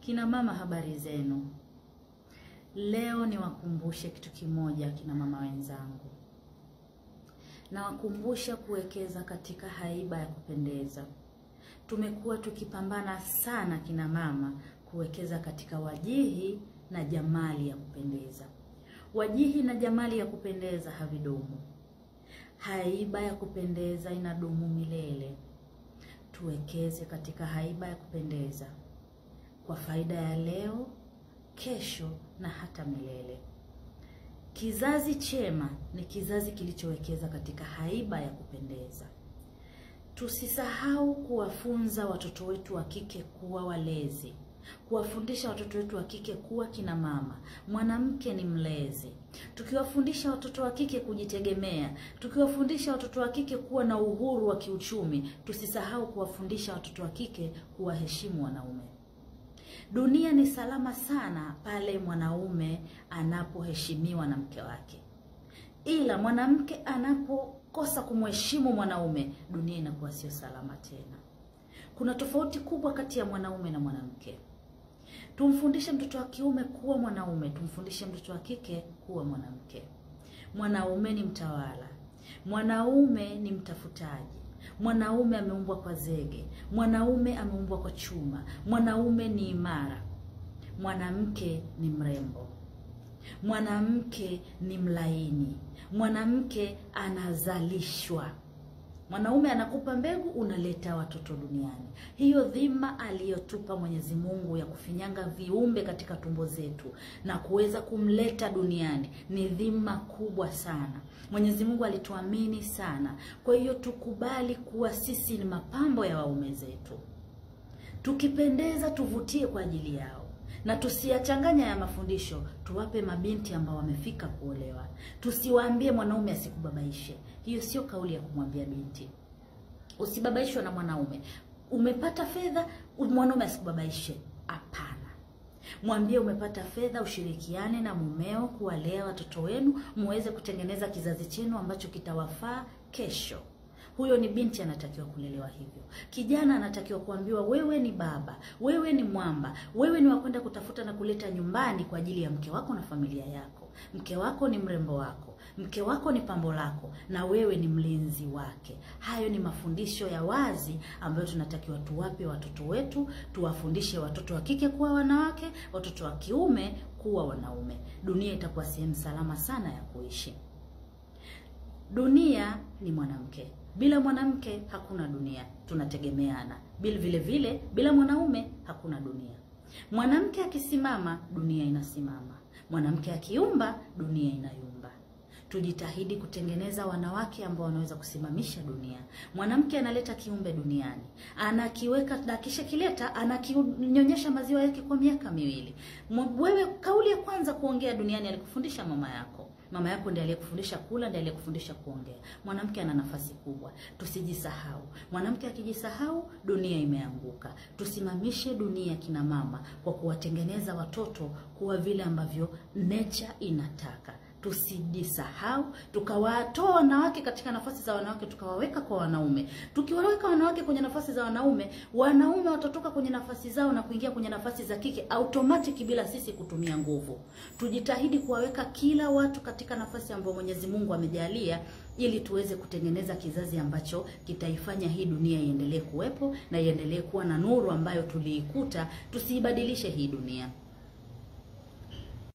Kina mama, habari zenu? Leo niwakumbushe kitu kimoja, kina mama wenzangu, nawakumbusha kuwekeza katika haiba ya kupendeza. Tumekuwa tukipambana sana kina mama kuwekeza katika wajihi na jamali ya kupendeza. Wajihi na jamali ya kupendeza havidumu, haiba ya kupendeza inadumu milele. Tuwekeze katika haiba ya kupendeza kwa faida ya leo, kesho na hata milele. Kizazi chema ni kizazi kilichowekeza katika haiba ya kupendeza. Tusisahau kuwafunza watoto wetu wa kike kuwa walezi, kuwafundisha watoto wetu wa kike kuwa kina mama. Mwanamke ni mlezi. Tukiwafundisha watoto wa kike kujitegemea, tukiwafundisha watoto wa kike kuwa na uhuru wa kiuchumi, tusisahau kuwafundisha watoto wa kike kuwaheshimu wanaume. Dunia ni salama sana pale mwanaume anapoheshimiwa na mke wake, ila mwanamke anapokosa kumheshimu mwanaume, dunia inakuwa sio salama tena. Kuna tofauti kubwa kati ya mwanaume na mwanamke. Tumfundishe mtoto wa kiume kuwa mwanaume, tumfundishe mtoto wa kike kuwa mwanamke. Mwanaume ni mtawala, mwanaume ni mtafutaji, mwanaume ameumbwa kwa zege, mwanaume ameumbwa kwa chuma, mwanaume ni imara, mwanamke ni mrembo, mwanamke ni mlaini, mwanamke anazalishwa. Mwanaume anakupa mbegu, unaleta watoto duniani. Hiyo dhima aliyotupa Mwenyezi Mungu ya kufinyanga viumbe katika tumbo zetu na kuweza kumleta duniani ni dhima kubwa sana. Mwenyezi Mungu alituamini sana, kwa hiyo tukubali kuwa sisi ni mapambo ya waume zetu. Tukipendeza tuvutie kwa ajili yao na tusiyachanganya ya mafundisho, tuwape mabinti ambao wamefika kuolewa. Tusiwaambie mwanaume asikubabaishe. Hiyo sio kauli ya kumwambia binti usibabaishwe na mwanaume. Umepata fedha, mwanaume asikubabaishe. Hapana, mwambie umepata fedha, ushirikiane na mumeo kuwalea watoto wenu, muweze kutengeneza kizazi chenu ambacho kitawafaa kesho. Huyo ni binti anatakiwa kulelewa hivyo. Kijana anatakiwa kuambiwa wewe ni baba, wewe ni mwamba, wewe ni wakwenda kutafuta na kuleta nyumbani kwa ajili ya mke wako na familia yako. Mke wako ni mrembo wako, mke wako ni pambo lako, na wewe ni mlinzi wake. Hayo ni mafundisho ya wazi ambayo tunatakiwa tuwape watoto wetu, tuwafundishe watoto wa kike kuwa wanawake, watoto wa kiume kuwa wanaume. Dunia itakuwa sehemu salama sana ya kuishi. Dunia ni mwanamke. Bila mwanamke hakuna dunia, tunategemeana. Bila vile vile, bila mwanaume hakuna dunia. Mwanamke akisimama, dunia inasimama. Mwanamke akiumba, dunia inayumba. Tujitahidi kutengeneza wanawake ambao wanaweza kusimamisha dunia. Mwanamke analeta kiumbe duniani, anakiweka na kisha kileta, anakinyonyesha maziwa yake kwa miaka miwili. Wewe, kauli ya kwanza kuongea duniani alikufundisha mama yako. Mama yako ndiye aliyekufundisha kula, ndiye aliyekufundisha kuongea. Mwanamke ana nafasi kubwa, tusijisahau. Mwanamke akijisahau, dunia imeanguka. Tusimamishe dunia, kina mama, kwa kuwatengeneza watoto kuwa vile ambavyo nature inataka. Tusijisahau, tukawatoa wanawake katika nafasi za wanawake, tukawaweka kwa wanaume. Tukiwaweka wanawake kwenye nafasi za wanaume, wanaume watatoka kwenye nafasi zao na kuingia kwenye nafasi za kike automatic, bila sisi kutumia nguvu. Tujitahidi kuwaweka kila watu katika nafasi ambayo Mwenyezi Mungu amejalia, ili tuweze kutengeneza kizazi ambacho kitaifanya hii dunia iendelee kuwepo na iendelee kuwa na nuru ambayo tuliikuta. Tusiibadilishe hii dunia.